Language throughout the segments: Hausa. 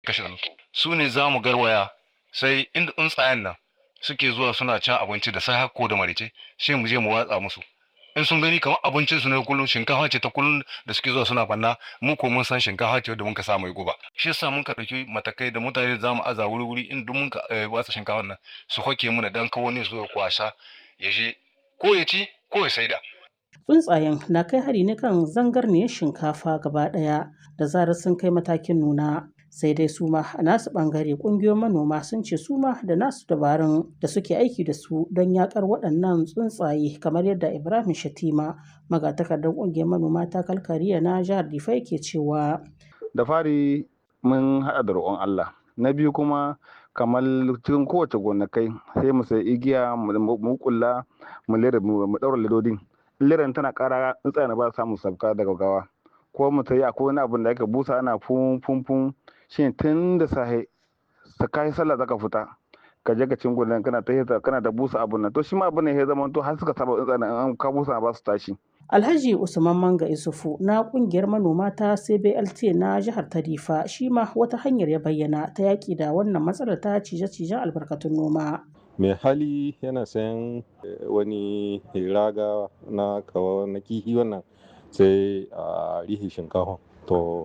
kashe su ne za mu garwaya sai inda tsuntsayen nan suke zuwa suna cin abinci da sai ko da marice sai mu je mu watsa musu in sun gani kamar abincin su ne kullum shinkafa ce ta kullum da suke zuwa suna banna mu ko mun san shinkafa ce da muka sa mai guba shi yasa mun ka dauki matakai da mutane da zamu aza wuri wuri in duk mun ka watsa shinkafa nan su hoke mu dan kawo ne su kwasha ya je ko ya ci ko ya saida Tsuntsayen na kai hari ne kan zangarniyar shinkafa gaba ɗaya da zarar sun kai matakin nuna. Sai dai su ma a nasu ɓangare ƙungiyoyin manoma sun ce su ma da nasu dabarun da suke aiki da su don yaƙar waɗannan tsuntsaye kamar yadda Ibrahim Shatima magatakardar ƙungiyar manoma ta kalkariya na jihar Difa ke cewa. Da fari mun haɗa da roƙon Allah. Na biyu kuma kamar cikin kowace gonakai sai mu sai igiya mu kulla mu lera mu ɗaura ledodin. liran tana kara tsuntsaye ba samun sabka daga gawa ko mu ta yi akwai wani abin da ake busa ana fun fun fun shi tun da sahe ta kai sallah zaka fita ka je ka cin gudan kana ta kana da busa abun nan to shi ma abin ne ya zama to har suka saba tsuntsaye an ka busa ba su tashi Alhaji Usman Manga Isufu na kungiyar manoma ta CBLT na jihar Tarifa shi ma wata hanyar ya bayyana ta yaki da wannan matsalar ta cije-cijen albarkatun noma. mai hali yana sayan wani raga na kawo na kihi wannan sai a rihi shinkafa to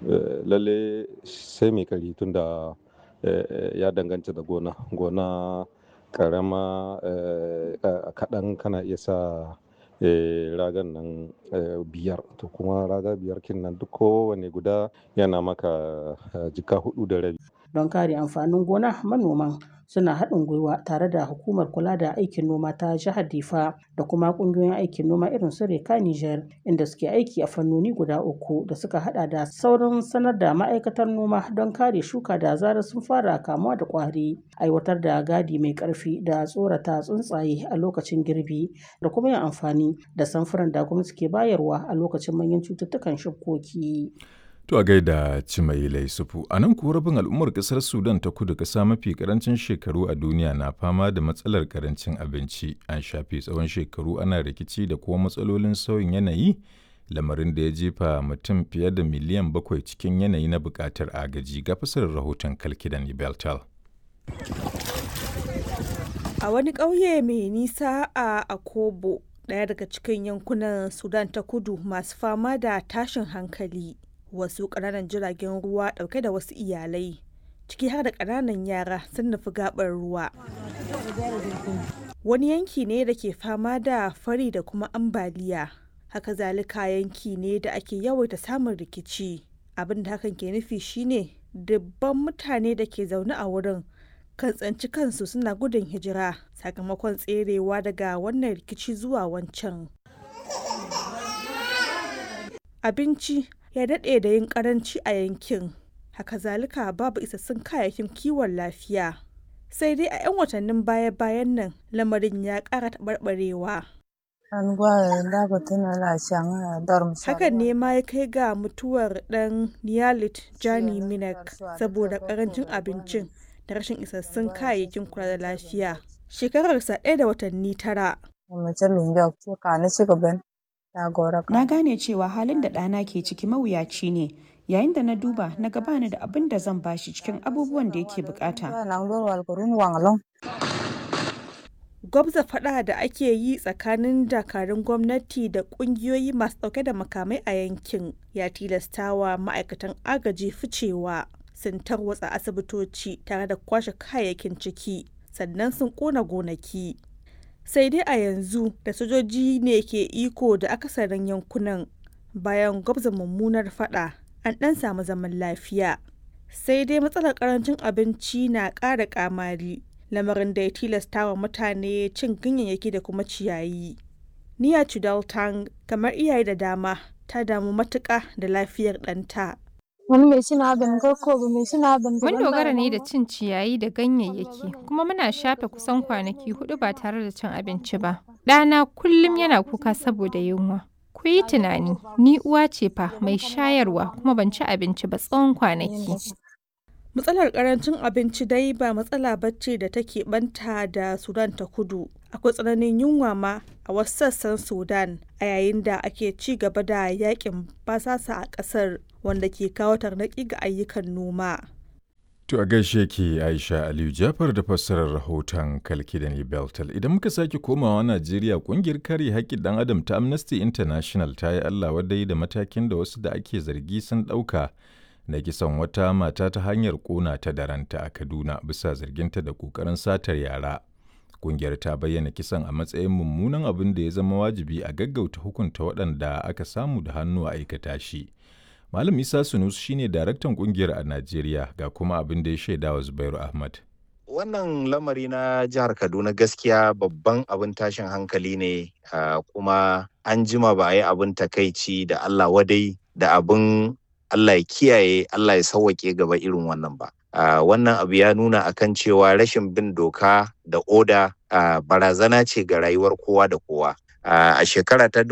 lalle sai mai kari tun da ya danganta da gona gona karama kaɗan kana iya sa ragan nan biyar to kuma raga biyar kin nan duk kowane guda yana maka jika hudu da rabi don kare amfanin gona manoman suna haɗin gwiwa tare da hukumar kula da aikin noma ta jihar difa da kuma ƙungiyoyin aikin noma irin su reka niger inda suke aiki a fannoni guda uku da suka hada da saurin sanar da ma'aikatar noma don kare shuka da zarar sun fara kamuwa da ƙwari aiwatar da gadi mai ƙarfi da tsorata tsuntsaye a lokacin girbi da kuma yin amfani da samfuran da gwamnati ke bayarwa a lokacin manyan cututtukan shukoki. To a gaida Cimaila Yusufu, a nan kuwa rabin al'ummar ƙasar Sudan ta kudu ƙasa mafi ƙarancin shekaru a duniya na fama da matsalar ƙarancin abinci. An shafe tsawon shekaru ana rikici da kuma matsalolin sauyin yanayi, lamarin da ya jefa mutum fiye da miliyan bakwai cikin yanayi na buƙatar agaji ga fasarar rahoton Kalkidan Beltal. A wani ƙauye mai nisa a Akobo, ɗaya daga cikin yankunan Sudan ta kudu masu fama da tashin hankali. wasu ƙananan jiragen ruwa ɗauke da wasu iyalai ciki har da ƙananan yara sun nufi gaɓar ruwa wani yanki ne da ke fama da fari da kuma ambaliya haka zalika yanki ne da ake yawaita samun rikici abin da hakan ke nufi shine dubban mutane da ke zaune a wurin kan tsanci kansu suna gudun hijira sakamakon tserewa daga wannan rikici zuwa wancan abinci ya daɗe da yin ƙaranci a yankin haka zalika babu isassun kayayyakin kiwon lafiya sai dai a 'yan watannin baya-bayan nan lamarin ya ƙara taɓarɓarewa hakan ne ma ya kai ga mutuwar ɗan niyalit jani minak saboda ƙarancin abincin da rashin isassun kayayyakin kula da lafiya shekararsa ɗaya da watanni tara Na gane cewa halin da ɗana ke ciki mawuyaci ne, yayin da na duba na gabani da abin da zan bashi cikin abubuwan da yake bukata. Gwabza faɗa da ake yi tsakanin dakarun gwamnati da ƙungiyoyi masu ɗauke da makamai a yankin ya tilastawa ma'aikatan agaji ficewa sun tarwatsa asibitoci tare da kwashe kayayyakin ciki sannan sun ƙona gonaki. sai dai a yanzu da sojoji ne ke iko da akasarin yankunan bayan gwabza mummunar fada an ɗan samu zaman lafiya sai dai matsalar karancin abinci na ƙara kamari lamarin da ya tilasta wa mutane cin ganyayyaki da kuma ciyayi niya chudaltang kamar iyaye da dama ta damu matuƙa da lafiyar ɗanta Mun dogara ne da cin ciyayi da ganyayyaki, kuma muna shafe kusan kwanaki hudu ba tare da cin abinci ba. Ɗana kullum yana kuka saboda yunwa. Ku yi tunani, ni uwa ce fa mai shayarwa kuma ban ci abinci ba tsawon kwanaki. Matsalar karancin abinci dai ba matsala bacci da take banta da Sudan ta kudu. Akwai tsananin yunwa ma a wasu sassan Sudan a yayin da ake ci gaba da yakin basasa a ƙasar wanda ke kawo tarnaƙi ga ayyukan noma. To a gaishe ke Aisha Aliyu Jafar da fassarar rahoton Kalkidani Beltal. Idan muka sake komawa Najeriya kungiyar kare haƙƙin ɗan adam ta Amnesty International ta yi Allah wadai da matakin da wasu da ake zargi sun ɗauka na kisan wata mata ta hanyar ƙona ta da ranta a Kaduna bisa zarginta da ƙoƙarin satar yara. Kungiyar ta bayyana kisan a matsayin mummunan abin da ya zama wajibi a gaggauta hukunta waɗanda aka samu da hannu a aikata shi. Malam Isa Sunus shine daraktan kungiyar a Najeriya ga kuma abin da ya shaida wa Zubairu Ahmad. Wannan lamari na jihar Kaduna gaskiya babban abin tashin hankali ne kuma an jima ba a yi abin takaici da Allah wadai da abin Allah ya kiyaye Allah ya sauwaƙe gaba irin wannan ba. Wannan abu ya nuna akan cewa rashin bin doka da oda barazana ce ga rayuwar kowa da kowa. a shekara ta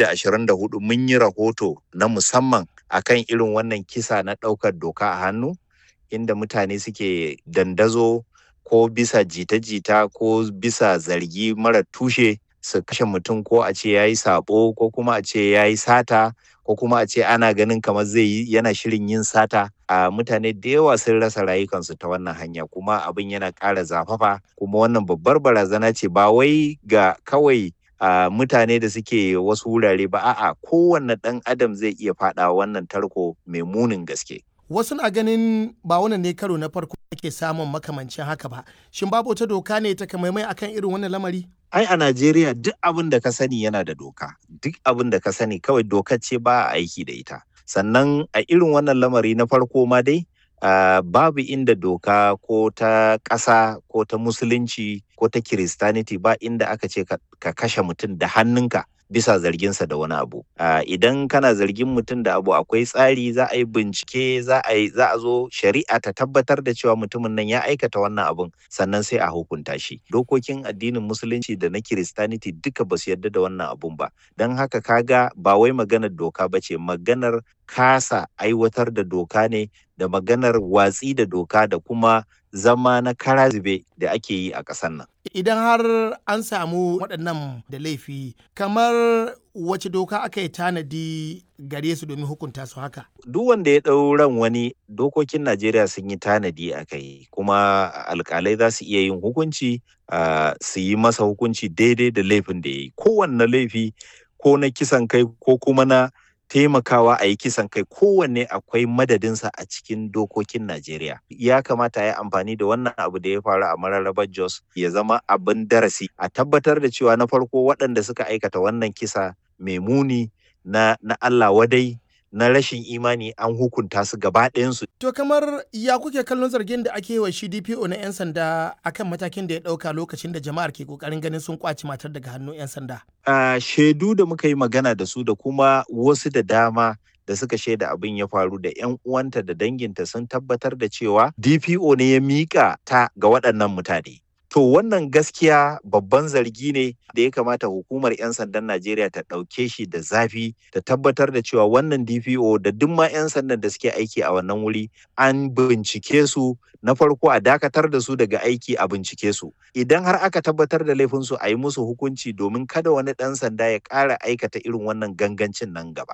2024 mun yi rahoto na musamman akan irin wannan kisa na ɗaukar doka a hannu inda mutane suke dandazo ko bisa jita-jita ko bisa zargi mara tushe su kashe mutum ko a ce ya yi sabo ko kuma a ce ya yi sata ko kuma a ce ana ganin kamar zai yi yana shirin yin sata a mutane da yawa sun rasa rayukansu ta wannan hanya kuma abin yana ƙara zafafa kuma wannan babbar barazana ce ba wai ga kawai Uh, mutane da suke wasu wurare ba a'a kowanne ɗan adam zai iya faɗa wannan tarko mai munin gaske. Wasu na ganin ba wannan ne karo na farko ake samun makamancin haka ba. Shin babu wata doka ne ta kamaimai akan irin wannan lamari? Ai a Najeriya duk abin da ka sani yana da doka. Duk abin da ka sani kawai doka ce ba a aiki da ita. Sannan a irin wannan lamari na farko ma dai Uh, babu inda doka ko ta ƙasa ko ta musulunci ko ta kiristaniti ba inda aka ce ka, ka kashe mutum da hannunka bisa zarginsa da wani abu uh, idan kana zargin mutum da abu akwai tsari za a yi bincike za a yi za a zo shari'a ta tabbatar da cewa mutumin nan ya aikata wannan abun sannan sai a hukunta shi dokokin addinin musulunci da na kiristaniti duka ba su yarda da wannan abun ba don haka kaga ba wai maganar doka ba ce maganar kasa aiwatar da doka ne da maganar watsi da doka da kuma zama na karazube da ake yi a ƙasar nan. Idan har an samu waɗannan da laifi, kamar wace doka aka yi tanadi gare su domin hukunta su haka? Duk wanda ya ɗau ran wani dokokin Najeriya sun yi tanadi a kai, kuma alƙalai za su iya yin hukunci uh, su yi masa hukunci daidai da laifin da ya yi. Kowanne laifi ko na kisan kai ko kuma na taimakawa a yi kisan kai kowanne akwai madadinsa a cikin dokokin Najeriya. Ya kamata ya amfani da wannan abu da ya faru a mararrabar Jos ya zama abin darasi a tabbatar da cewa na farko waɗanda suka aikata wannan kisa mai muni na, na Allah wadai na rashin imani an hukunta su gaba ɗayansu. To kamar ya kuke kallon zargin da ake wa shi DPO na 'yan sanda akan matakin da ya ɗauka lokacin da jama'ar ke ƙoƙarin ganin sun kwaci matar daga hannun 'yan sanda? Uh, shaidu da muka yi magana da su da kuma wasu da dama da suka shaida abin ya faru da 'yan uwanta da danginta sun tabbatar da cewa DPO ne ya miƙa ta ga waɗannan mutane. To wannan gaskiya babban zargi ne da ya kamata hukumar 'yan sandan Najeriya ta ɗauke shi da zafi ta tabbatar da cewa wannan DPO da duk ma 'yan sandan da suke aiki a wannan wuri an bincike su na farko a dakatar da su daga aiki a bincike su. Idan har aka tabbatar da laifinsu a yi musu hukunci domin kada wani ɗan sanda ya ƙara aikata irin wannan gangancin nan gaba.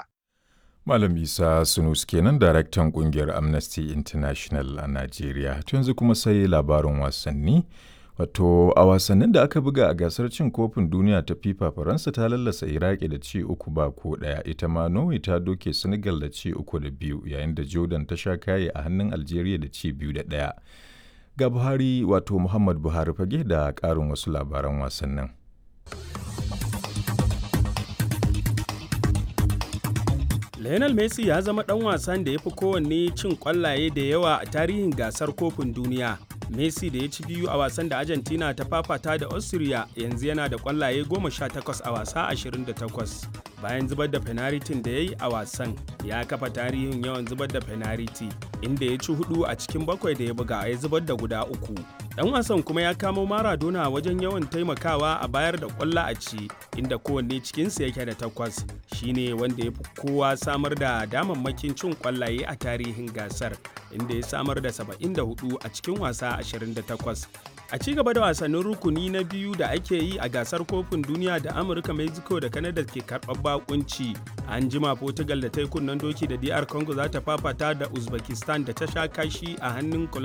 Malam Isa Sunus kenan daraktan kungiyar Amnesty International a Najeriya. yanzu kuma sai labarin wasanni. Wato a wasannin da aka buga a gasar cin kofin duniya ta FIFA Faransa ta lallasa Iraki da ci uku ba ko ɗaya ita ma Norway ta doke Senegal da ci uku da biyu yayin da Jordan ta sha kaye a hannun Algeria da ci biyu da ɗaya. Ga Buhari wato Muhammad Buhari fage da ƙarin wasu labaran wasannin. Lionel Messi ya zama ɗan wasan da ya fi kowanne cin ƙwallaye da yawa a tarihin gasar kofin duniya. Messi da ya ci biyu a wasan da Argentina ta fafata da Austria yanzu yana da kwallaye 18 a wasa 28. Bayan zubar da fenaritin da ya yi a wasan, ya kafa tarihin yawan zubar da fenariti, inda ya ci hudu a cikin bakwai da ya buga ya zubar da guda uku. Dan wasan kuma ya kamo Maradona wajen yawan taimakawa a bayar da kwalla a ci, inda kowanne cikinsu yake da takwas. Shine wanda ya fi kowa samar da damammakin cin kwallaye a tarihin gasar, inda ya samar da 74 a cikin wasa 28 a ci gaba da wasannin rukuni na biyu da ake yi a gasar kofin duniya da amurka mexico da canada ke karɓar bakunci an jima portugal da ta yi kunnen doki da dr congo za ta fafata da uzbekistan da ta sha kashi a hannun